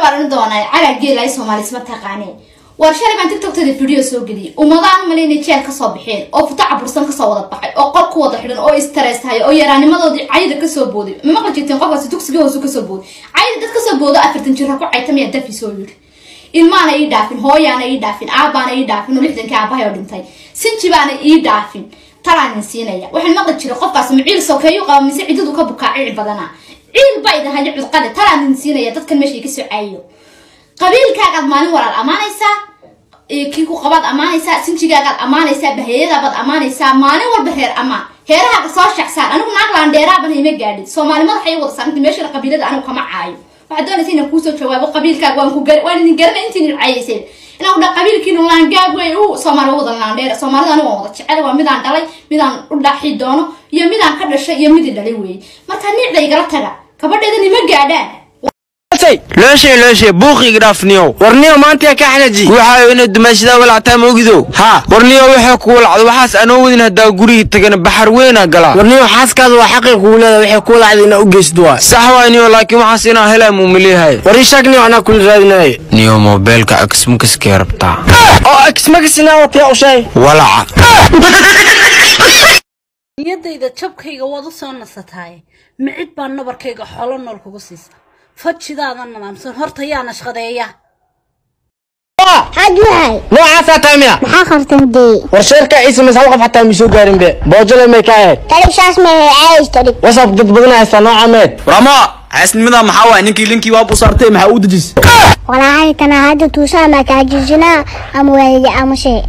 baran doonaa cagaa geelay soomaali isma taqaaneen war shalay baan tiktoktada video soo geliyay ummadaan umale inay jeel kasoo baxeen oo futo cabursan kasoo wada baxay oo qol ku wada xidhan oo istarees tahay oo yaraanimadoodii cayda kasoo booday ma maqli jirteen qofkaasi dugsiga hoose kasoo booday cayda dad kasoo boodo afartan jira ku caytamaya dafi soo yiri ilmaana ii dhaafin hooyaana ii dhaafin aabaana ii dhaafin oo lixdankii aabahay oo dhintay sinji baana ii dhaafin talaanin siinaya waxaan maqli jiray qofkaas ma ciil sokeeyu qaba mise ciddadu ka bukaa ciil badana ciil bay dahay cudqade talaanin siinaya dadkan meesha ka soo caayiyo qabiilkaagaad maalin walaal ammaanaysaa kii ku qabaad ammaanaysaa sinjigaagaad ammaanaysaa baheeyadabaad ammaanaysaa maalin walba heer ammaan heerahaaga soo shacsaan anigu naaglaan dheeraaban hayma gaadhin soomaali madaxay wada saaranta meeshana qabiilada anigu kama caayo waxaad doonaysa inaan kuusoo jawaabo qabiilkaaga waan ku gar waan idin garanay intiin cayayseen inaan ku dha qabiilkiinu laangaab wey u soomaali wada laandheer soomaalida anigu waan wada jecel waa midaan dhalay midaan u dhaaxi doono iyo midaan ka dhashay iyo midii dhalay weeye marka nicda igala taga gabadheeda nima gaadhaan looshe looshe buuqiga dhaafniyow warniyo maanta ka xanaji waxaayo inaad dumaashadaa walactaa ma ogidow haa warniyo waxay kugu lacdo waxaas anoo wadin haddaa gurigii tagana baxar weynaa galaa warniyo xaaskaada waa xaqii kugu leeda waxay kuu lacday inaa u geysid waa sax waa niyo laakiin waxaas inaa helaa muumiliyahay war ii sheeg niyo anaa kula raadinaaye niyo moobeelka agsmakaskee rabtaa oo agsmakasinaa watiya u sheeg walaca niyadayda jabkayga waad u soo nasataaye micid baa nabarkayga xolo nool kugu siisa fajidaada nadaamsan horta yaa nashqadeeya xaaj maxay noocaasaa tahay miya maxaa khartan dee war sheerka ciise mas hal qof xataa ma soo gaarin be boojale may ka ahayd talibshaas ma caayis talib wasab dad badan haystaa nooca meed rama xaasnimada maxaa waay ninkii linkii waa u saartay maxaa u dejis walaahay tana hadda tuusaa ma kaajijinaa ama waayaya ama shay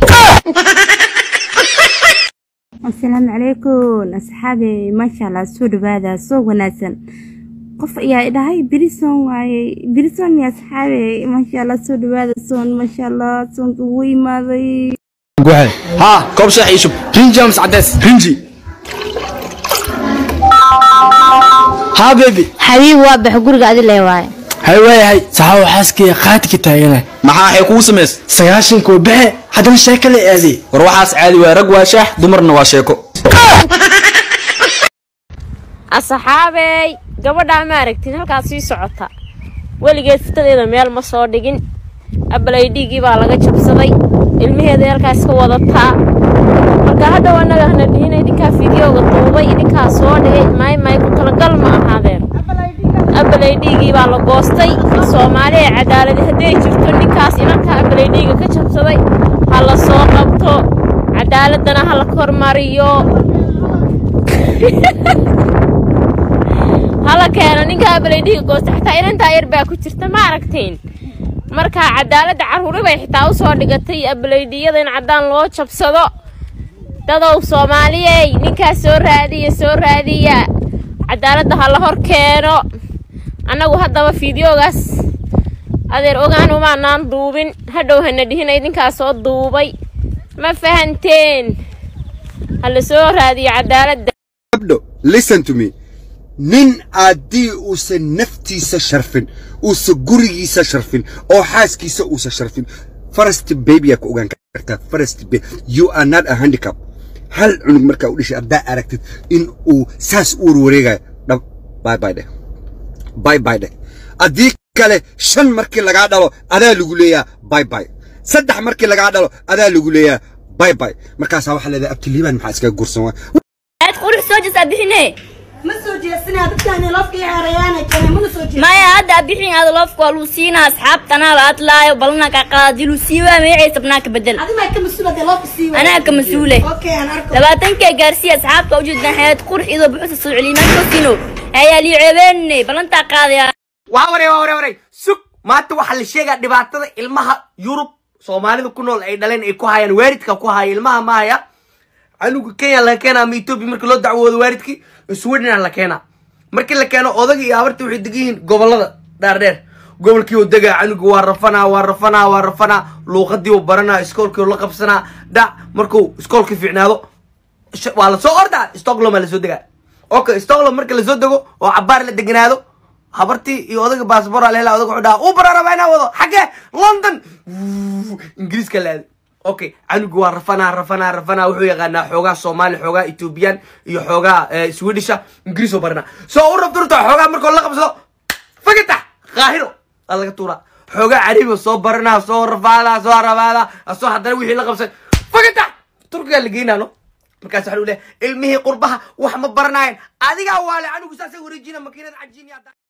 asalaamu calaykum asxaabi maasha allah soo dhawaada soo wanaagsan qof ayaa idhahay brison waaye brison ya asxaabe maasha allah soo dhawaada soon maasha allah soonka wuu imaaday haa koob sheex iishub rinji amas cadees rinji haa bebi xabiib waa bax guriga adi lee waaye hay waayahay saxaawo xaaskaya qaadka taagana maxaa waxay kugu samays sagaashanka waa baxe haddana sheeko la aaday war waxaas caadi waa rag waa shaax dumarna waa sheeko asxaabey gabadhaa ma aragtid halkaas sii socota weligeed fitadeeda meel ma soo dhigin abalaydhiigii baa laga jabsaday ilmaheeda halkaas ka wadataa marka hadhow annaga hana dhihin idinkaa fideoga duubay idinkaa soo dhigay maay maay ku talagal ma ahaadeen abalaydhiigii baa la goostay soomaali ee cadaaladi hadday jirto ninkaas inanka abalaydhiiga ka jabsaday ha la soo qabto cadaaladana ha la kormariyo hala keeno ninka abalaydhiiga goosta xitaa inantaa yar baa ku jirta ma aragtiin marka cadaaladda carruuri bay xitaa u soo dhigatay abalaydhiyada in caddaan loo jabsado dadow soomaaliyey ninkaas soo raadiya soo raadiya cadaaladda ha la hor keeno annagu haddaba fideogaas adeer ogaan umaanaan duubin hadhow hana dhihina idinkaa soo duubay ma fahanteen ha la soo raadiyo cadaaladda gabdho listen to me nin haddii uusan naftiisa sharfin uusan gurigiisa sharfin oo xaaskiisa uusan sharfin first baby ku ogaan kartaa first baby you are not a handicap hal cunug markaa u dhashay haddaa aragtid in uu saas u warwareegayo dhab bye bye dheh bye bye dheh haddii kale shan markii lagaa dhalo adaa lagu leeyaa bye bye saddex markii lagaa dhalo adaa lagu leeyaa bye bye markaasaa waxaa leedahay abtiliibaan maxaa iskaga gursan waa aad qurux soo jeesaa bixine ma soo jeesanaa dadkaani lafkii hareeyaana kene mana soo jeesan maya hadda bixin aad loofka waa luusiina asxaabtana la adlaayo balna ka qaadi luusiiwa magacay sabnaa ka bedel adimaa ka mas-uula dee lafka sii anaa ka mas-uule okay aan arko labaatankee gaarsiiya asxaabta ujeedaan xayaad qurux idoo buxusa soo celiimaan koosino ayaa lii ceebeenne balantaa qaadaya waa waray waa waray waray sug maanta waxaa la sheegaa dhibaatada ilmaha yurub soomaalida ku nool ay dhaleen ay ku hayaan waaridka ku haya ilmaha ma haya canuga kenya laga keenaa ama etoobiya markii loo dacwoodo waaridkii sweden la keenaa markii la keeno odaga iyo habarta waxay degan yihiin gobolada dhaardheer gobolkii uu degaa canuga waa rafanaa waa rafanaa waa rafanaa luuqadii uu baranaa iskoolkii uu la qabsanaa dhac markuu iskoolka fiicnaado sh- waa lasoo ordaa stockholm aa lasoo degaa okay stockholm marka lasoo dego oo cabaar la deganaado habartii iyo odaga baasbor aa lehela odaga wuxuu dhahaa uu bara rabaa inaa wado xaggee london Wuuu, ingiriiska la aaday okay canugu waa rafanaa rafanaa rafanaa wuxuu yaqaanaa xoogaa soomaali xoogaa ethoobiyan iyo xoogaa eh, swedisha ingiriis oo baranaa soo u rabto rabto xoogaa markoo la qabsado fagata qaahiro aa laga tuuraa xoogaa cariiba soo baranaa soo rafaadaa soo rabaadaa asoo haddana wixii la qabsay fagata turkigaa la geynaano markaas waxa leeyahay ilmihii qurbaha wax ma baranaayeen adigaa waale canugu saasay wareejina makiinada cajiiniya